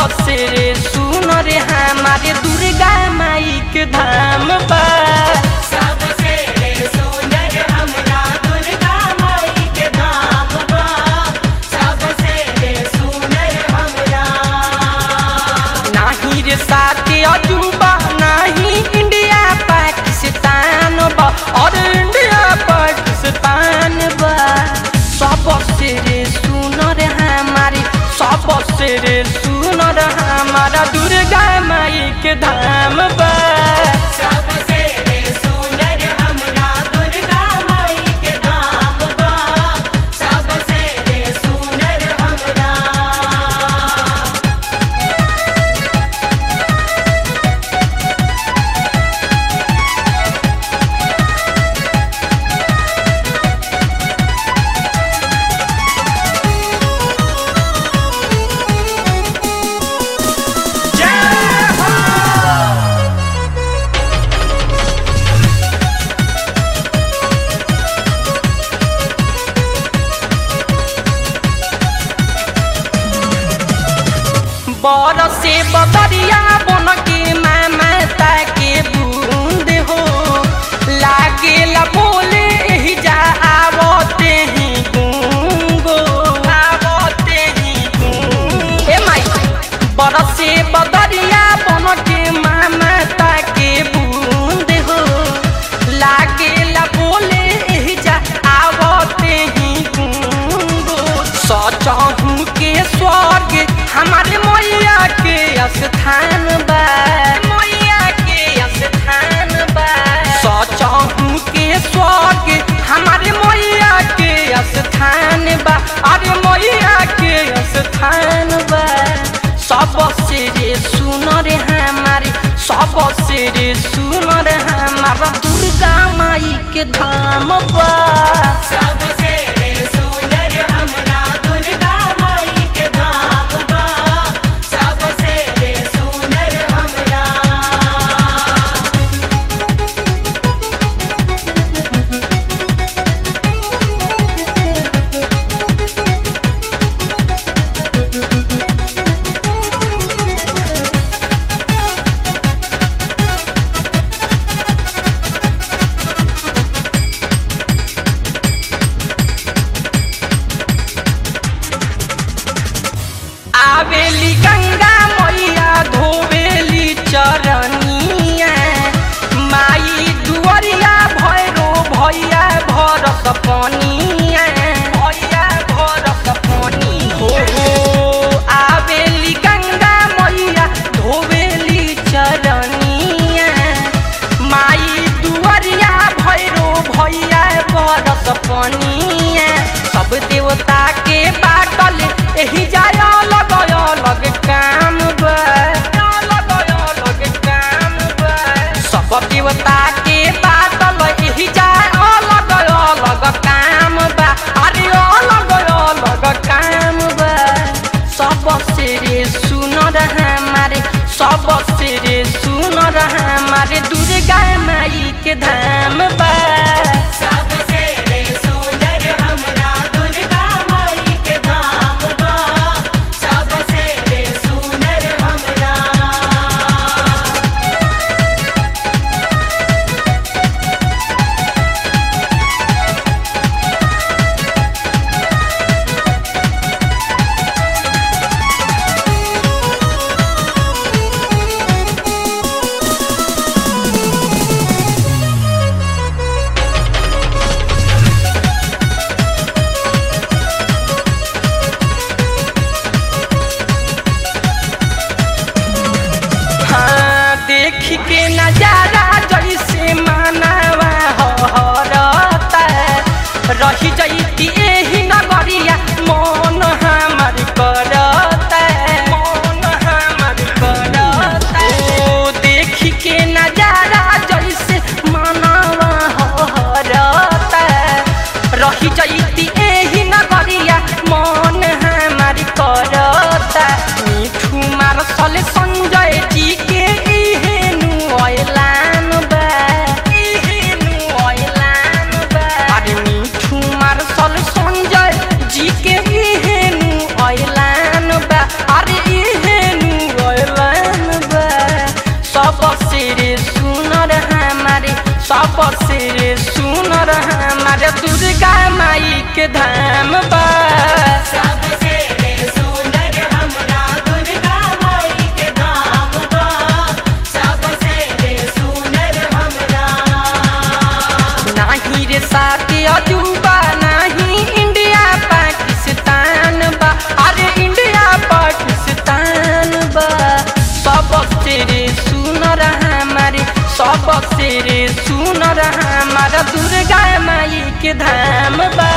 सबसे रे सुन रे हमारे दुर्गा माई के धाम बा सबसे सुंदर हमरा दुर्गा माई के धाम बा सबसे सुंदर हमरा नाही रे साथे अजूबा नाही इंडिया पाकिस्तान बा और इंडिया पाकिस्तान बा सबसे रे सुन रे हमारी सबसे रे सुन रे हमारा दुर्गा माई के धाम बा सबसे सुंदर हमरा दुर्गा माई के धाम बा सबसे सुंदर हमरा बरसे बदरिया बन के मामा ताके बूंद हो लागेला बोले एही जा आवते ही गूंगो आवते ही गूंगो ए माई बरसे बदरिया बन के मामा ताके बूंद हो लागेला बोले एही जा आवते ही गूंगो सचहू के स्वर्ग हमारे मैया के स्थान बा मैया के स्थान बा सचहू के स्वर्ग हमारे मैया के स्थान बा अरे मैया के स्थान बा सबसे रे सुन रे हमारे सबसे रे सुन रे हमारा दुर्गा माई के धाम बा सबसे सुंदर हमरा दुर्गा माई के धाम बा सबसे सुंदर हमरा आवेली गंगा मैया धोवेली चरनिया माई दुअरिया भैरो भैया भरस पनिया भैया भरस पनी हो आवेली गंगा मैया धोवेली चरनिया माई दुअरिया भैरो भैया बरस पनिया सब देवता के बाटल एही जाय अलग अलग काम बा अलग अलग काम बा सब देवता के बाटल एही जाय अलग अलग काम बा अरे अलग अलग काम बा सबसे रे सुन हमारे सबसे रे सुन हमारे दुर्गा माई के धाम बा सबसे सुंदर हमरा दुर्गा माई के धाम बा सबसे सुंदर हमरा के धाम बा सबसे रे सुंदर हमरा दुर्गा माई के धाम बा सबसे रे सुंदर हमरा नाही रे साथी अजूबा नाही इंडिया पाकिस्तान बा अरे इंडिया पाकिस्तान बा सबसे रे सुनर हमारे सबसे रे सुनर हमारा दुर्गा माई के धाम बा